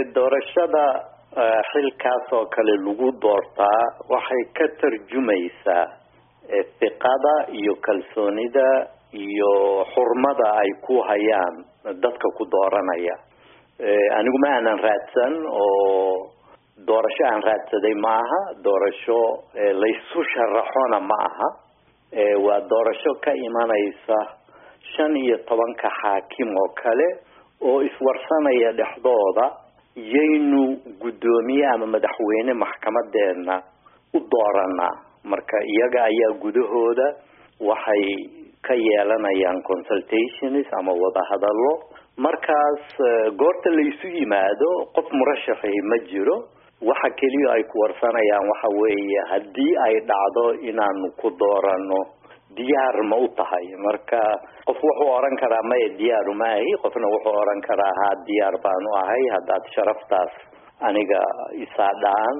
doorashada xilkaas oo kale lagu doortaa waxay ka tarjumaysaa fiqada iyo kalsoonida iyo xurmada ay ku hayaan dadka ku dooranaya anigu ma aanan raadsan oo doorasho aan raadsaday ma aha doorasho laysu sharaxona ma aha waa doorasho ka imanaysa shan iyo tobanka xaakim oo kale oo iswarsanaya dhexdooda yaynu guddoomiye ama madaxweyne maxkamadeena u dooranaa marka iyaga ayaa gudahooda waxay ka yeelanayaan consultations ama wadahadallo markaas goorta laysu yimaado qof murashaxi ma jiro waxa keliya ay ku warsanayaan waxa weeye haddii ay dhacdo inaanu ku doorano diyaar ma u tahay marka qof wuxuu oran karaa maya diyaaru ma ahi qofna wuxuu oran karaa haa diyaar baanu ahay haddaad sharaftaas aniga isaadhaan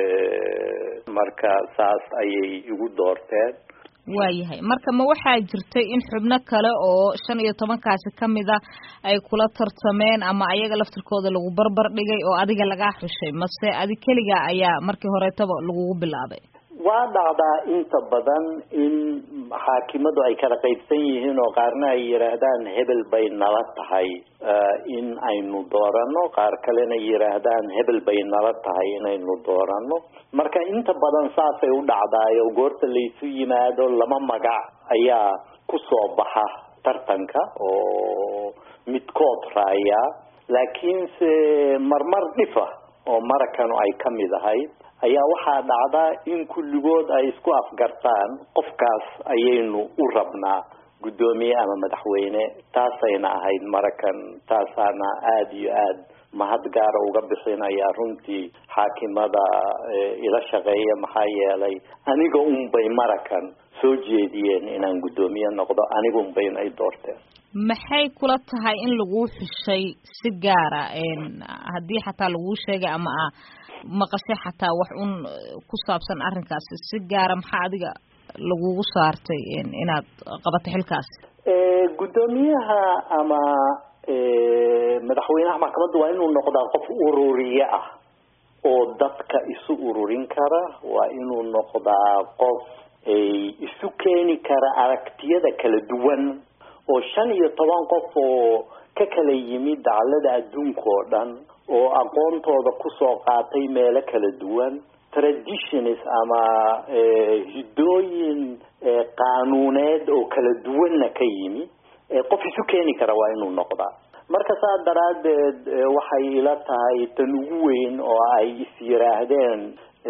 marka saas ayay igu doorteen waayahay marka ma waxaa jirtay in xubno kale oo shan iyo tobankaasi kamid a ay kula tartameen ama ayaga laftirkooda lagu barbar dhigay oo adiga lagaa xushay mase adi keliga ayaa markii horeetaba lagugu bilaabay waa dhacdaa inta badan in xaakimadu ay kala qaybsan yihiin oo qaarna ay yidhaahdaan hebel bay nala tahay in aynu doorano qaar kalena yidhaahdaan hebel bay nala tahay inaynu doorano marka inta badan saasay u dhacdaayo goorta laysu yimaado lama magac ayaa ku soo baxa tartanka oo midkood raaya laakiinse marmar dhifa oo marakanu ay ka mid ahayd ayaa waxaa dhacdaa in kulligood ay isku afgartaan qofkaas ayaynu u rabnaa guddoomiye ama madaxweyne taasayna ahayd marakan taasaana aada iyo aada mahad gaara uga bixinaya runtii xaakimada ila shaqeeya maxaa yeelay aniga unbay marakan soo jeediyeen inaan guddoomiye noqdo aniga unbayna ay doorteen maxay kula tahay in laguu xushay si gaara haddii xataa laguu sheegay ama a maqashay xataa wax un ku saabsan arrinkaasi si gaara maxaa adiga lagugu saartay inaad qabato xilkaasi guddoomiyaha ama madaxweynaha maxkamadda waa inuu noqdaa qof ururiye ah oo dadka isu ururin kara waa inuu noqdaa qof isu keeni kara aragtiyada kala duwan oo shan iyo toban qof oo ka kala yimid dacalada adduunka oo dhan oo aqoontooda kusoo qaatay meelo kala duwan traditions ama hiddooyin qaanuuneed oo kala duwanna ka yimi qof isu keeni kara waa inuu noqdaa marka saas daraaddeed waxay ila tahay tan ugu weyn oo ay is yiraahdeen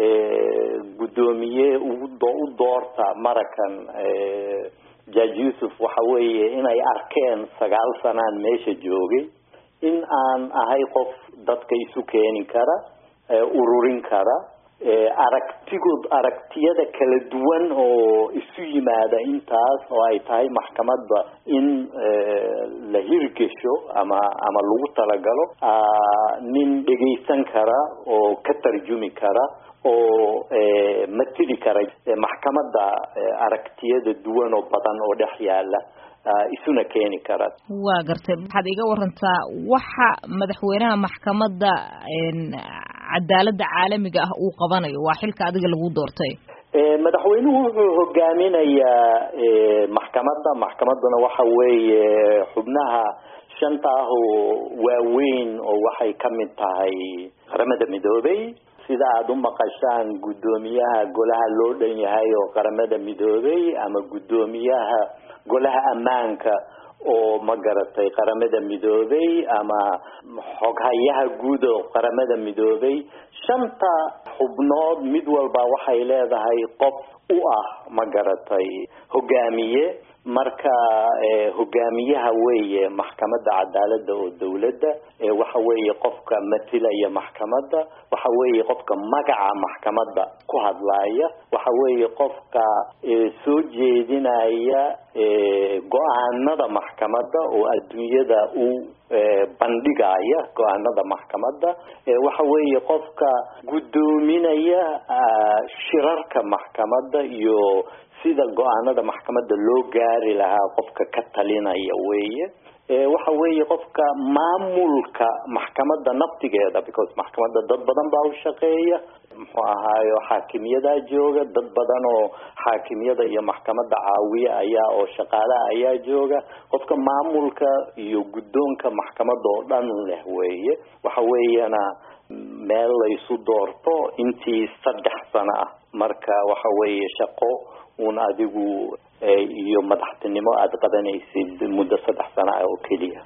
guddoomiye ugu u doorta marakan judge yuusuf waxa weeye inay arkeen sagaal sanaan meesha joogay in aan ahay qof dadka isu keeni kara ururin kara aragtigood aragtiyada kala duwan oo isu yimaada intaas oo ay tahay maxkamadda in la hirgesho ama ama lagu talagalo nin dhegaysan kara oo ka tarjumi kara oo matili kara maxkamadda aragtiyada duwan oo badan oo dhex yaala isuna keeni kara waa gartay waxaad iga warantaa waxa madaxweynaha maxkamadda cadaaladda caalamiga ah uu qabanayo waa xilka adiga lagu doortay madaxweynuhu wuxuu hogaaminayaa maxkamadda maxkamadduna waxa weeye xubnaha shanta ah oo waaweyn oo waxay ka mid tahay qaramada midoobay sida aada u maqashaan guddoomiyaha golaha loo dhan yahay oo qaramada midoobay ama guddoomiyaha golaha ammaanka oo ma garatay qaramada midoobay ama xoghayaha guud oo qaramada midoobay shanta xubnood mid walba waxay leedahay qof u ah ma garatay hogaamiye marka hogaamiyaha weeye maxkamadda cadaaladda oo dawladda waxa weeye qofka matilaya maxkamadda waxa weeye qofka magaca maxkamadda ku hadlaaya waxa weeye qofka soo jeedinaya go-aanada maxkamadda oo adduunyada u bandhigaya go-aanada maxkamadda waxa weeye qofka guddoominaya shirarka maxkamadda iyo sida go-aanada maxkamadda loo gaari lahaa qofka ka talinaya weeye waxa weeye qofka maamulka maxkamadda naftigeeda because maxkamadda dad badan baa u shaqeeya muxuu ahaayo xaakimyadaa jooga dad badan oo xaakimyada iyo maxkamadda caawiya ayaa oo shaqaalaha ayaa jooga qofka maamulka iyo guddoonka maxkamadda oo dhan leh weeye waxa weeyana meel laysu doorto intii saddex sano ah marka waxa weeye shaqo uun adigu iyo madaxtinimo aada qabanaysid muddo saddex sano ah oo keliya